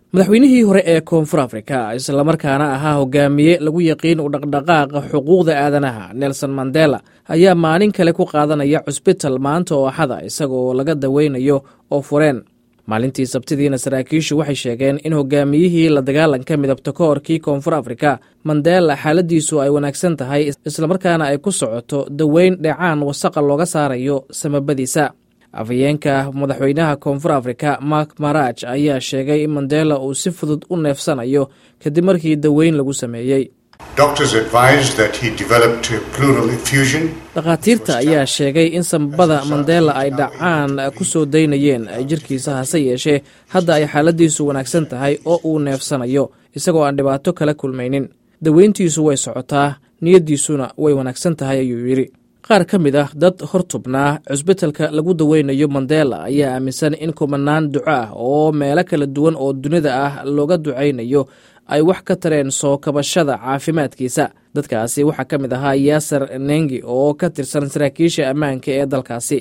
madaxweynihii hore ee koonfur afrika islamarkaana ahaa hogaamiye lagu yaqiin u dhaqdhaqaaqa xuquuqda aadanaha nelson mandela ayaa maalin kale ku qaadanaya cusbital maanta oo axada isagoo laga daweynayo oo fureen maalintii sabtidiina saraakiishu waxay sheegeen in hogaamiyihii la dagaalanka midabta ka horkii koonfur afrika mandela xaaladiisu ay wanaagsan tahay islamarkaana ay ku socoto daweyn dheecaan wasaqa looga saarayo samabadiisa afhayeenka madaxweynaha koonfur afrika mark maraj ayaa sheegay in mandela uu si fudud u neefsanayo kadib markii daweyn lagu sameeyey dhakhaatiirta ayaa sheegay in samabada mandela ay dhacaan ku soo daynayeen jirkiisa hase yeeshee hadda ay xaaladiisu wanaagsan tahay oo uu neefsanayo isagoo aan dhibaato kala kulmaynin daweyntiisu way socotaa niyaddiisuna way wanaagsan tahay ayuu yidhi qaar ka mid ah dad hortubnaa cusbitalka lagu daweynayo mandela ayaa aaminsan in kumanaan duco ah oo meelo kala duwan oo dunida ah looga ducaynayo ay wax ka tareen soo kabashada caafimaadkiisa dadkaasi waxaa ka mid ahaa yaasar nengi oo ka tirsan saraakiisha ammaanka ee dalkaasi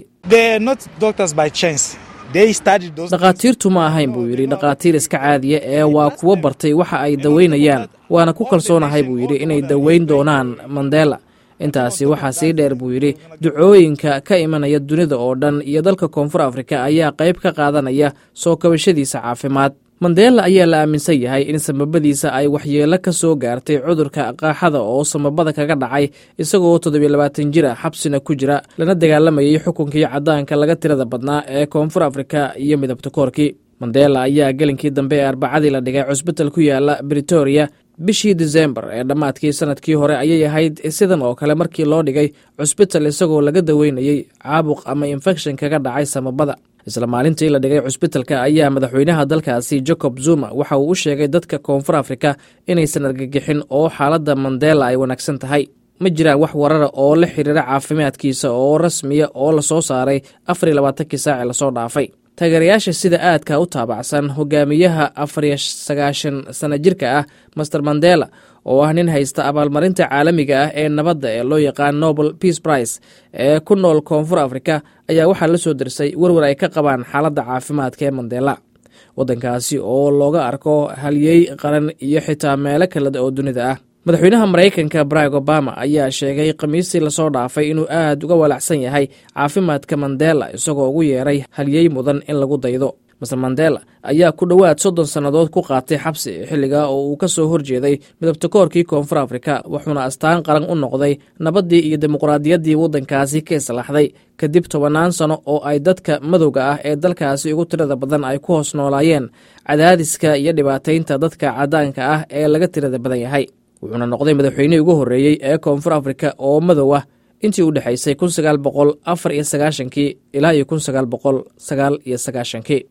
dhakhaatiirtu ma ahayn buu yidhi dhakhaatiir iska caadiya ee waa kuwo bartay waxa ay daweynayaan waana ku kalsoonahay buu yidhi inay daweyn doonaan mandela intaasi waxaa sii dheer buu yidhi ducooyinka ka imanaya dunida oo dhan iyo dalka koonfur afrika ayaa qayb ka qaadanaya soo kabashadiisa caafimaad mandela ayaa la aaminsan yahay in samabadiisa ay waxyeelo ka soo gaartay cudurka qaaxada oo samabada kaga dhacay isagoo toddobiyo labaatan jir ah xabsina ku jira lana dagaalamayay xukunkii caddaanka laga tirada badnaa ee koonfur afrika iyo midabta koorkii mandela ayaa gelinkii dambe ee arbacadii la dhigay cusbital ku yaala britoria bishii disembar ee dhammaadkii sanadkii hore ayay ahayd sidan oo kale markii loo dhigay cusbital isagoo laga daweynayey caabuq ama infekshan kaga dhacay samabada isla maalintii la dhigay cusbitalka ayaa madaxweynaha dalkaasi jacob zuma waxa uu u sheegay dadka koonfur afrika inaysan argagixin oo xaaladda mandela ay wanaagsan tahay ma jiraan wax warara oo la xiriira caafimaadkiisa oo rasmiya oo lasoo saaray afar iyo labaatankii saaci lasoo dhaafay taageerayaasha sida aadka u taabacsan hogaamiyaha afariyo sagaashan sana jirka ah master mandela oo ah nin haysta abaalmarinta caalamiga ah ee nabadda ee loo yaqaan nobel peace price ee ku nool koonfur afrika ayaa waxaa la soo dirsay werwer ay ka qabaan xaaladda caafimaadka ee mandela waddankaasi oo looga arko halyey qaran iyo xitaa meelo kale oo dunida ah madaxweynaha maraykanka barack obama ayaa sheegay khamiistii lasoo dhaafay inuu aad uga walacsan yahay caafimaadka mandela isagoo ugu yeeray halyey mudan in lagu daydo master mandela ayaa ku dhowaad soddon sannadood ku qaatay xabsi xilliga oo uu ka soo horjeeday midabta koorkii koonfur afrika wuxuuna astaan qaran u noqday nabaddii iyo dimuqraadiyaddii waddankaasi ka islaxday kadib tobannaan sano oo ay dadka madowga ah ee dalkaasi ugu tirada badan ay ku hoos noolaayeen cadaadiska iyo dhibaataynta dadka caddaanka ah ee laga tirada badan yahay wuxuuna noqday madaxweynihii ugu horreeyey ee koonfur afrika oo madow ah intii u dhexaysay kun sagaal boqol afar iyo sagaashankii ilaa iyo kun sagaal boqol sagaal iyo sagaashankii